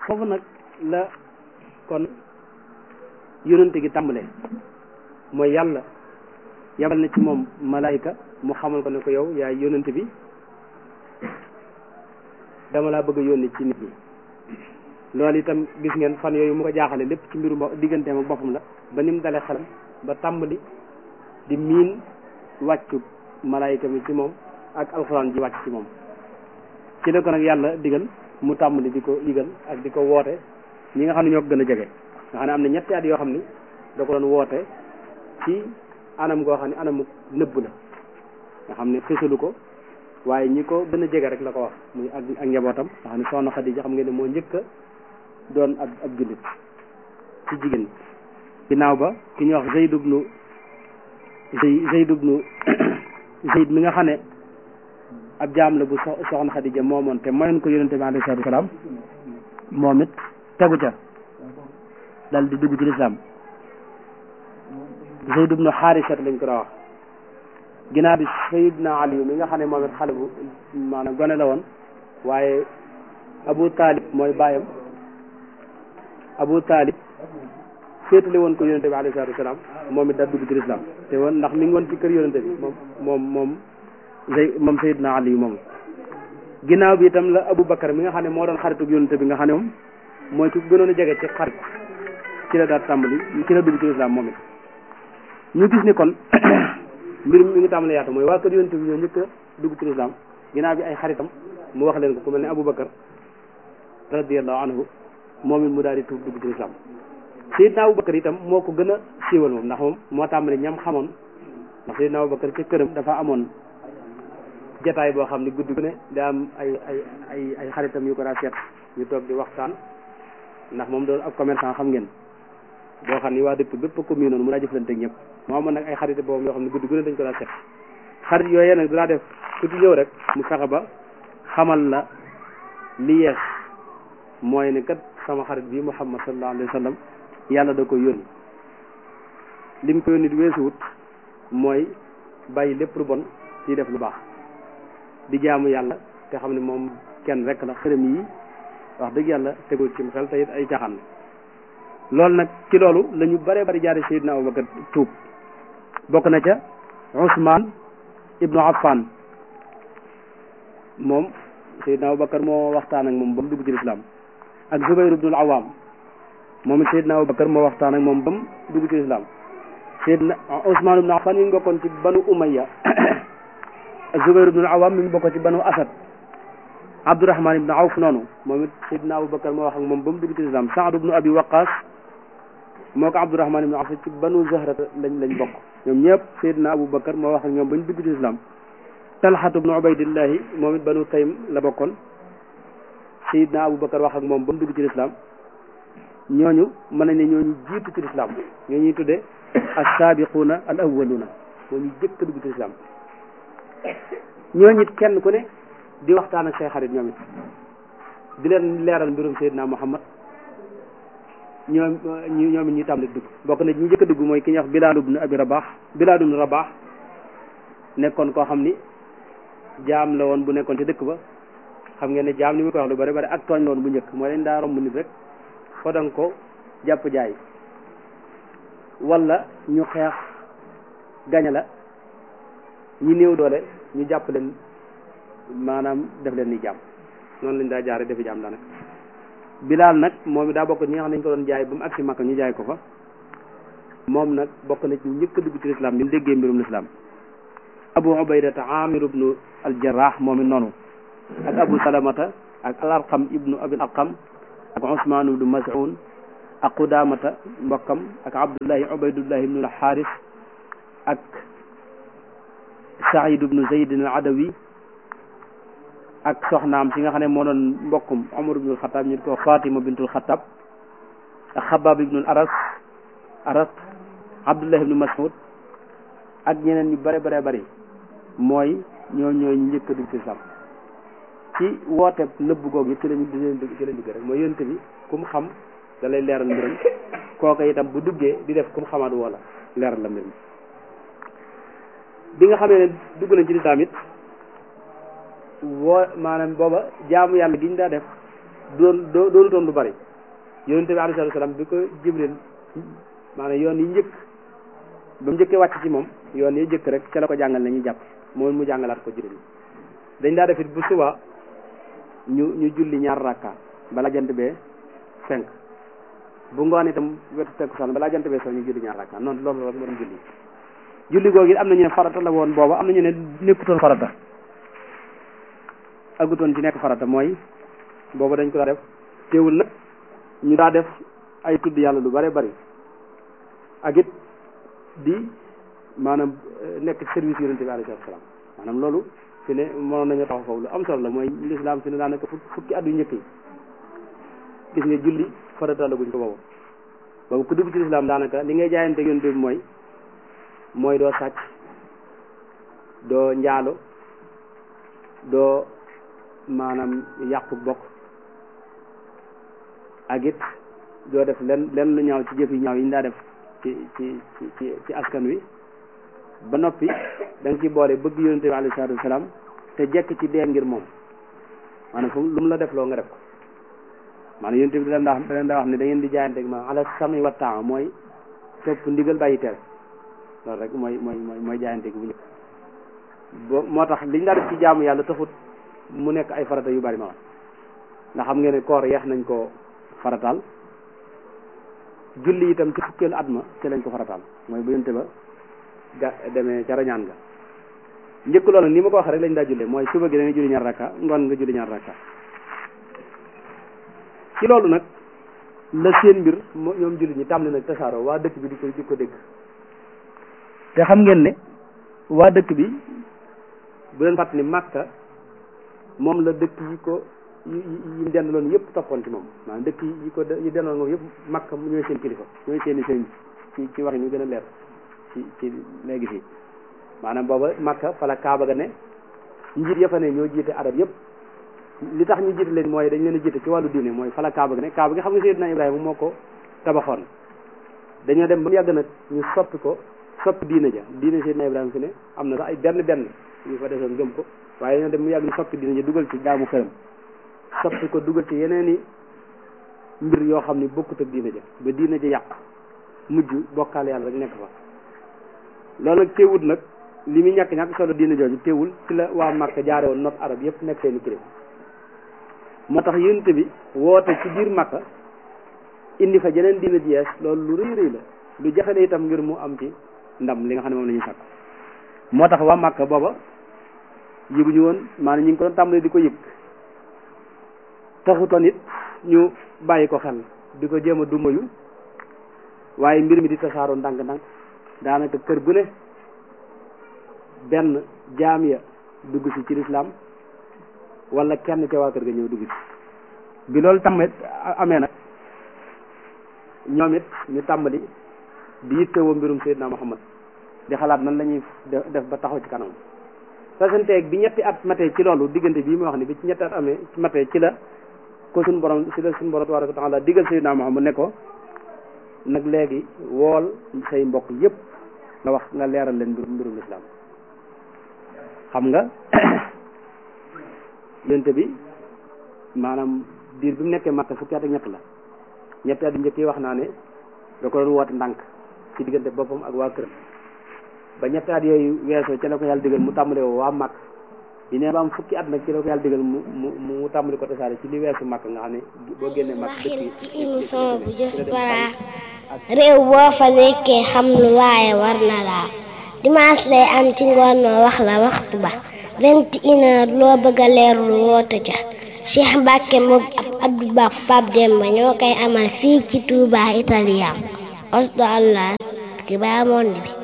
foofu nag la kon yonente gi tàmbalee mooy yàlla yabal na ci moom malaayika mu xamal ko ne ko yow yaay yonente bi dama laa bëgg a yónni ci nit ñi loolu itam gis ngeen fan yooyu mu ko jaaxale lépp ci mbiru digganteem ak boppam la ba ni mu dalee xelam ba tàmbali di miin wàccu malaayika mi ci moom ak alxuraan ji wàcc ci moom ci la ko nag yàlla digal mu tàmbali di ko yëgal ak di ko woote ñi nga xam ne ñoo ko gën a jege nga xam ne am na ñetti at yoo xam ni da ko doon woote ci anam goo xam ne anamu nëbb la nga xam ne fësalu ko waaye ñi ko gën a jege rek la ko wax muy ak ak njabootam nga xam ne soxna Xadija xam ngeen ne moo njëkk a doon ab ab jullit ci jigéen ginnaaw ba ki ñuy wax Zayd ibnu Zayd ibnu Zayd mi nga xam ne ab jaam la bu soxna Xadija moomoon te mayoon ko yonente bi alayhi salaatu wasalaam moom it tegu ca dal di dugg ci lislaam Zayd ibnu Xaarisat lañ ko daa wax ginnaaw bi Sayyidna Ali mi nga xam ne moom it xale bu maanaam gone la woon waaye Abu Talib mooy bàyyam Abu Talib féetale woon ko yonente bi alayhi salaatu wasalaam moom it daal dugg ci lislaam te woon ndax mi ngi woon ci kër yonente bi moom moom moom Zay moom Sayyidna Ali moom ginnaaw bi itam la Abu Bakar mi nga xam ne moo doon xaritu yonente bi nga xam ne moom mooy ku gënoon a jege ci xarit ci la daal tàmbali ci la dugg ci lislaam moom it ñu gis ni kon mbir mi ngi tàmbali yaatu mooy waa kër yonente bi ñoo njëkk a dugg ci lislaam ginnaaw bi ay xaritam mu wax leen ko ku mel ne Abu Bakar radiyallahu anhu moom it mu daal di tuub dugg ci lislaam Seydina Abu Bakar itam moo ko gën a siiwal moom ndax moom moo tàmbali ñam xamoon ndax Seydina Abu Bakar ci këram dafa amoon jataay boo xam ne guddi gu ne daa am ay ay ay ay xaritam yu ko daa seet ñu toog di waxtaan ndax moom doon ab commerçant xam ngeen boo xam ni waa dëkk bépp ko mii noonu mu daa jëflante ak ñëpp moo amoon nag ay xarit boobu yoo xam ne guddi gu ne dañ ko daa seet xarit yooyee nag dinaa def ku ci ñëw rek mu fexe ba xamal la li yees mooy ne kat sama xarit bi Muhammad sallallahu alayhi wa sallam yàlla da ko yónni lim ko yónni di weesuwut mooy bàyyi lépp lu bon ci def lu baax di jaamu yàlla te xam ne moom kenn rek la xërëm yi wax dëgg yàlla tegul ci xel te it ay caaxaan loolu nag ci loolu la ñu bare bari jaari Seydina Abubakar tuub bokk na ca Ousmane ibnu Affan moom Seydina Abubakar moo waxtaan ak moom ba mu dugg ci lislaam ak Zubayr ibnul Awaam moom it Seydina Abubakar moo waxtaan ak moom ba mu dugg ci lislaam Seydina Ousmane ibnu Affan mi ngi bokkoon ci banu Umayya Zubayr ibnul Awaam mi ngi bokkoon ci banu Asad Abdurahman ibnu Awf noonu moom it Seydina Abubakar moo wax ak moom ba mu dugg ci lislaam Saad ibnu Abi Waqaas moo ko Abdurahman ibnu Awf ci banu Zahra lañ lañ bokk ñoom ñëpp Seydina Abubakar moo wax ak ñoom ba ñu dugg ci lislaam Talxatu ibnu Ubaydillahi moom it banu Taym la bokkoon Seydina Abubakar wax ak moom ba mu dugg ci lislaam ñooñu mën nañ ne ñooñu jiitu ci lislaam ñoo ñuy tuddee as-saabiquuna al awwaluuna moo ñu jëkk a dugg ci lislaam ñooñu it kenn ku ne di waxtaan ak say xarit ñoom it di leen leeral mbirum Seydina Muhammad ñoom ñoom it ñuy tàmbali dugg bokk na ñi njëkk a dugg mooy ki ñuy wax Bilaal ibnu Abi Rabaax Bilaal ibnu Rabaax nekkoon koo xam ni jaam la woon bu nekkoon ci dëkk ba xam ngeen ne jaam ni mu ko wax lu bari bari ak tooñ la woon bu njëkk mooy dañ daa romb nit rek fodan ko jàpp jaay wala ñu xeex gaña la ñi néew doole ñu jàpp leen maanaam def leen ni jaam noonu lañ daa jaare defi jaam daanaka bilaal nag moom it daa bokk ñi nga xam ne dañ ko doon jaay ba mu agsi Makka ñu jaay ko fa moom nag bokk na ci njëkk a dugg ci lislaam bi mu déggee mbirum lislaam abu ubaydata amir ibnu aljarrah moom it noonu ak abu salamata ak al arqam ibnu abil arqam ak usmaan ibnu mas'un ak qudamata mbokkam ak abdullahi ubaydullahi ibnu alxaaris ak saïd ibnu zaydin al adawi ak soxnaam si nga xam ne moo doon mbokkum Umar ibnul Xataab ñu ko Fatima bintul Xataab ak Xabaab ibnul Aras Aras Abdullah ibnu Mas'ud ak ñeneen ñu bare bare bari mooy ñoo ñooy njëkk a dugg ci islam ci woote nëbb googu ci lañu di leen dugg ci lañ dugg rek mooy yonent bi ku mu xam da lay leeral mbiram kooka itam bu duggee di def ku mu xamaat wala leeral la mbir mi bi nga xamee ne dugg nañ ci lislaam it woo maanaam booba jaamu yàlla gi ñu daa def doon doonutoon lu bari yonente bi alayhi salaam bi ko jibril maanaam yoon yi njëkk ba mu njëkkee wàcc ci moom yoon yi njëkk rek ca la ko jàngal na ñuy jàpp moom mu jàngalaat ko juróom dañ daa def it bu suba ñu ñu julli ñaar rakka bala jant bee cinq bu ngoon itam wetu takkusaan balaa jant bee soo ñu julli ñaar rakka noonu loolu rek moo doon julli julli googu it am na ñu ne farata la woon booba am na ñu ne nekkutoon farata agutoon ci nekk farata mooy booba dañ ko daa def teewul nag ñu daa def ay tudd yàlla lu bare bari ak it di maanaam nekk service yonente bi alayhi salaam maanaam loolu fi ne mënoon nañu taxaw foofu lu am solo la mooy lislaam fi ne daanaka fukki at yu njëkk yi gis nga julli farata la guñ ko boobu boobu ku dugg ci lislaam daanaka li ngay jaayante yonente bi mooy mooy doo sàcc doo njaalo doo maanaam yàqu bokk ak it doo def len len lu ñaaw ci jëf yi ñaaw yi ñu daa def ci ci ci ci askan wi ba noppi da nga ci boole bëgg yonente bi alayhi salaatu wasalaam te jekk ci dee ngir moom maanaam fu lu mu la def loo nga def ko maanaam yonente bi da leen daa da leen daa wax ne da ngeen di jaayante ma ala sami wa taa mooy topp ndigal bàyyi tere loolu rek mooy mooy mooy mooy jaayante gi bu njëkk bo moo tax liñ daa def ci jaamu yàlla taxut mu nekk ay farata yu bari ma wax ndax xam ngeen ne koor yeex nañ ko farataal julli itam ci fukkeelu at ma ci lañ ko farataal mooy bu yonte ba ga demee ca rañaan ga njëkk loolu ni ma ko waxee rek lañ daa jullee mooy suba gi da ngay julli ñaar rakka ngoon nga julli ñaar rakka ci loolu nag la seen mbir ñoom julli ñi tàmbali nag tasaaroo waa dëkk bi di ko di ko dégg te xam ngeen ne waa dëkk bi bu leen fàttali Makka moom la dëkk yi ko yi yi dendaloon yëpp toppoon ci moom maanaam dëkk yi ko yi dendaloon moom yëpp Makka ñooy seen kilifa ñooy seen i sëñ ci ci wax ñu gën a leer ci ci léegi fii maanaam booba Makka fa la Kaaba ga ne njiit ya fa ne ñoo jiite arab yëpp li tax ñu jiite leen mooy dañ leen a jiite ci wàllu diine mooy fa la Kaaba ga ne Kaaba gi xam nga Seydina Ibrahima moo ko tabaxoon dañoo dem ba mu yàgg nag ñu soppi ko soppi diine ja diine Seydina Ibrahima fi ne am na sax ay benn benn yu fa desoon gëm ko waaye dañoo dem mu yàgg ñu soppi diine ja dugal ci jaamu xëram soppi ko dugal ci yeneen i mbir yoo xam ni bokkut ak diine ja ba diine ja yàq mujj bokkaale yàlla rek nekk fa loolu nag teewul nag li muy ñàkk ñàkk solo diine jooju teewul ci la waa Màkka jaare woon not arab yëpp nekk seeni kilifa moo tax yonent bi woote ci biir Màkka indi fa jeneen diine ji yees loolu lu rëy rëy la lu jafe la itam ngir mu am ci ndam li nga xam ne moom la ñuy sàkk moo tax waa Màkka booba yëguñu woon maanaam ñu ngi ko doon tàmbalee di ko yëg taxutoon it ñu bàyyi ko xel di ko jéem a dumayu waaye mbir mi di tasaaroo ndànk-ndànk daanaka kër gu ne benn jaam ya dugg si ci lislaam wala kenn ca waa kër ga ñëw dugg si bi loolu tamit amee nag ñoom it ñu tàmbali di yittewoo mbirum Seydina Muhammad di xalaat nan la ñuy def ba taxaw ci kanam fasanteeg bi ñetti at matee ci loolu diggante bii ma wax ni bi ci ñetti at amee matee ci la ko suñu borom ci la suñu borom tabaraka wa taala digal Seydina Muhammad ne ko nag léegi wool say mbokk yépp nga wax nga leeral leen mbirum mbirum lislaam xam nga yonte bi maanaam diir bi mu nekkee Makka fukki at ak ñett la ñetti at yu njëkk yi wax naa ne da ko doon woote ndànk ci diggante boppam ak waa këram ba ñetti at yooyu weesoo ci la ko yàlla digal mu tàmbale woo waa Makka yi ne ba am fukki at nag ci la ko yàlla digal mu mu mu tàmbali ko tasaare ci li weesu Makka nga xam ne boo génnee Makka waxin ci émission bu Diaspora réew boo fa nekkee xam lu waaye war na laa dimanche lay am ci ngoon noo wax la waxtu ba vingt et une heure loo bëgg a leerlu woote ca Cheikh Mbacke moog ab Abdou Ba Pape Demba ñoo koy amal fii ci Touba Italien osdo allah ki baa monde bi